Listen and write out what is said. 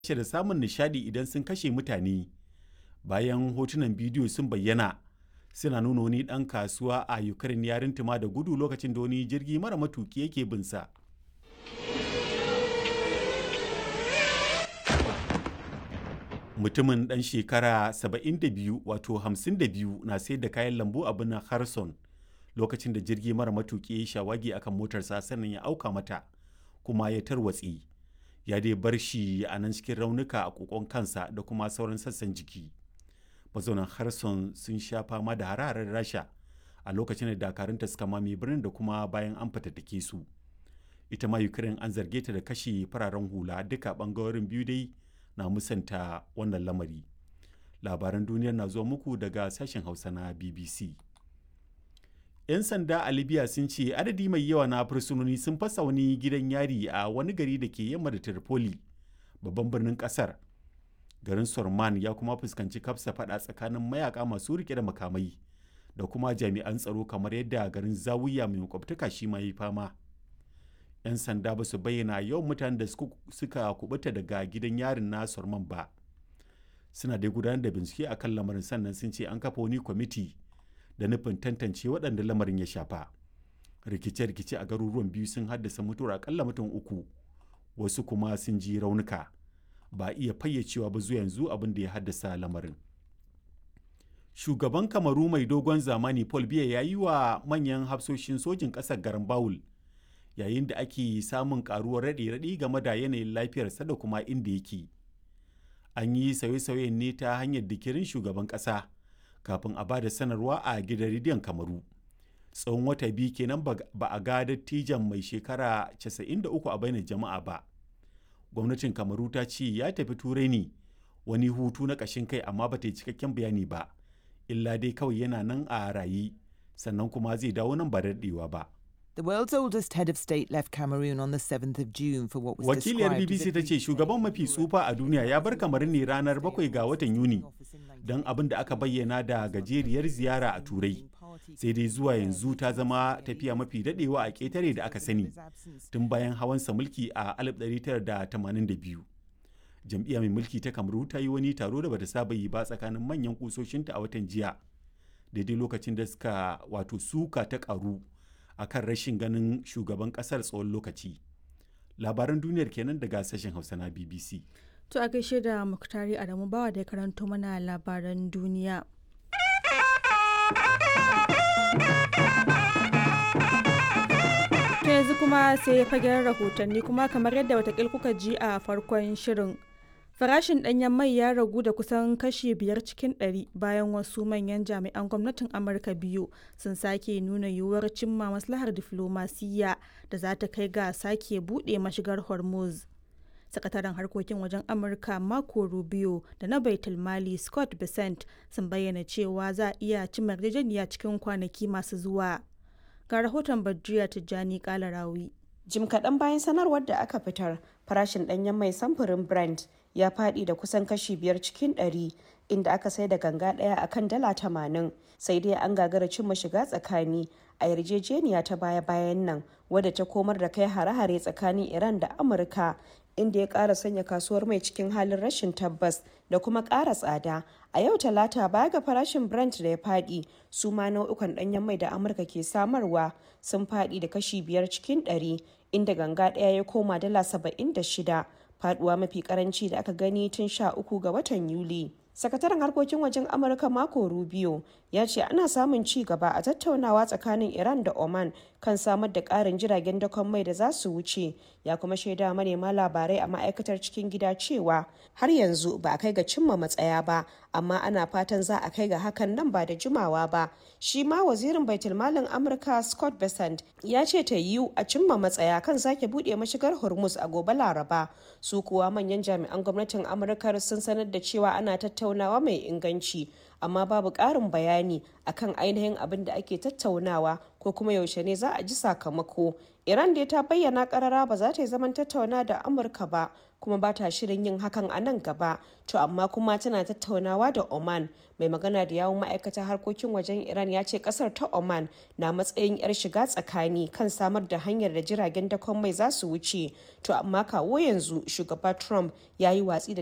da samun nishadi idan sun kashe mutane bayan hotunan bidiyo sun bayyana suna nuna wani ɗan kasuwa a ukraine ya rintuma da gudu lokacin da wani jirgi mara matuki yake binsa mutumin ɗan shekara 72 wato 52 na sayar da kayan lambu a birnin harson lokacin da jirgi mara matuki ya shawagi akan motarsa sannan ya auka mata kuma ya tarwatse ya dai bar shi a nan cikin raunuka a kokon kansa da kuma sauran sassan jiki mazaunan harson sun sha fama da hararar rasha a lokacin da dakarunta suka mame birnin da kuma bayan an fatattake su ita ma ukraine an zarge ta da kashe fararen hula duka bangarorin biyu dai na musanta wannan lamari labaran duniyar na zuwa muku daga sashen hausa na bbc 'yan sanda a libya sun ce adadi mai yawa na fursunoni sun fasa wani gidan yari a wani gari da ke yamma da tripoli babban birnin kasar garin sorman ya kuma fuskanci kafsa fada tsakanin mayaka masu rike da makamai da kuma jami'an tsaro kamar yadda garin zawiya mai makwabtaka shi ma yi fama 'yan sanda ba su bayyana yawan mutanen da suka kubuta daga gidan yarin na sorman ba suna dai gudanar da bincike a kan lamarin sannan sun ce an kafa wani kwamiti da nufin tantance waɗanda lamarin ya shafa rikice-rikice a garuruwan biyu sun haddasa mutuwar akalla mutum uku wasu kuma sun ji raunuka ba iya fayyacewa ba zuwa yanzu abin da ya haddasa lamarin shugaban kamaru mai dogon zamani paul biya ya yi wa manyan hafsoshin sojin ƙasar garin bawul yayin da ake samun karuwar raɗe-raɗi game da yanayin lafiyarsa da kuma inda yake an yi sauye-sauyen ne ta hanyar dikirin shugaban ƙasa kafin a ba da sanarwa a gidan rediyon kamaru tsawon wata biyu kenan ba a ga dattijan mai shekara 93 a bainar jama'a ba gwamnatin kamaru ta ce ya tafi turai ne wani hutu na ƙashin kai amma ba ta yi cikakken bayani ba illa dai kawai yana nan a rayi sannan kuma zai dawo nan ba daɗewa ba The world's oldest head of state left Cameroon on the 7th of June for what was Wakiliyar BBC ta ce shugaban mafi tsufa a duniya ya bar kamar ne ranar 7 ga watan Yuni don abin da aka bayyana da gajeriyar ziyara a Turai. Sai dai zuwa yanzu ta zama tafiya mafi dadewa a ƙetare da aka sani tun bayan hawansa mulki a 1982. Jam'iyya mai mulki ta Kamaru ta yi wani taro da bata saba yi ba tsakanin manyan kusoshinta a watan jiya. Daidai lokacin da suka wato suka ta karu a kan rashin ganin shugaban kasar tsawon lokaci labaran duniyar kenan daga sashen hausa na bbc to a gaishe da muktari adamu bawa da ya karanto mana labaran duniya ta yanzu kuma sai ya fagen rahotanni kuma kamar yadda watakil kuka ji a farkon shirin farashin ɗanyen mai ya ragu da kusan kashi biyar cikin ɗari bayan wasu manyan jami'an gwamnatin amurka biyu sun sake nuna yiwuwar cimma maslahar diflomasiyya da za ta kai ga sake buɗe mashigar hormuz sakataren harkokin wajen amurka marco rubio da na baitul mali scott besant sun bayyana cewa za a iya cimma yarjejeniya cikin kwanaki masu zuwa ga rahoton badriya tijjani kalarawi jim kaɗan bayan sanarwar da aka fitar farashin ɗanyen mai samfurin brent ya faɗi da kusan kashi biyar cikin ɗari inda aka sai da ganga ɗaya a kan dala tamanin sai dai an gagara cimma shiga tsakani a yarjejeniya ta baya-bayan nan wadda ta komar da kai hare-hare tsakanin iran da amurka inda ya ƙara sanya kasuwar mai cikin halin rashin tabbas da kuma ƙara tsada a yau talata baya ga farashin brent da ya faɗi su ma nau'ukan ɗanyen mai da amurka ke samarwa sun faɗi da kashi biyar cikin ɗari inda ganga ɗaya ya koma dala saba'in da shida faduwa mafi karanci da aka gani tun sha uku ga watan yuli sakataren harkokin wajen amurka mako rubio ya ce ana samun ci gaba a tattaunawa tsakanin iran da oman kan samar da karin jiragen dakon mai da za su wuce ya kuma shaida manema labarai a ma'aikatar cikin gida cewa har yanzu ba a kai ga cimma matsaya ba amma ana fatan za a kai ga hakan nan ba da jimawa ba shi ma wazirin baitulmalin amurka scott besant ya ce ta yiwu a cimma matsaya kan sake buɗe mashigar hormuz a gobe laraba su kuwa manyan jami'an gwamnatin amurka sun sanar da cewa ana tattaunawa mai inganci amma babu ƙarin bayani akan ainihin abin da ake tattaunawa ko kuma yaushe ne za a ji sakamako iran dai ta bayyana karara ba za ta yi zaman tattauna da amurka ba kuma ba ta shirin yin hakan a nan gaba to amma kuma tana tattaunawa da oman mai magana da yawun ma'aikatar harkokin wajen iran ya ce kasar ta oman na matsayin yar shiga tsakani kan samar da hanyar da jiragen dakon mai za su wuce to amma kawo yanzu shugaba trump ya yi watsi da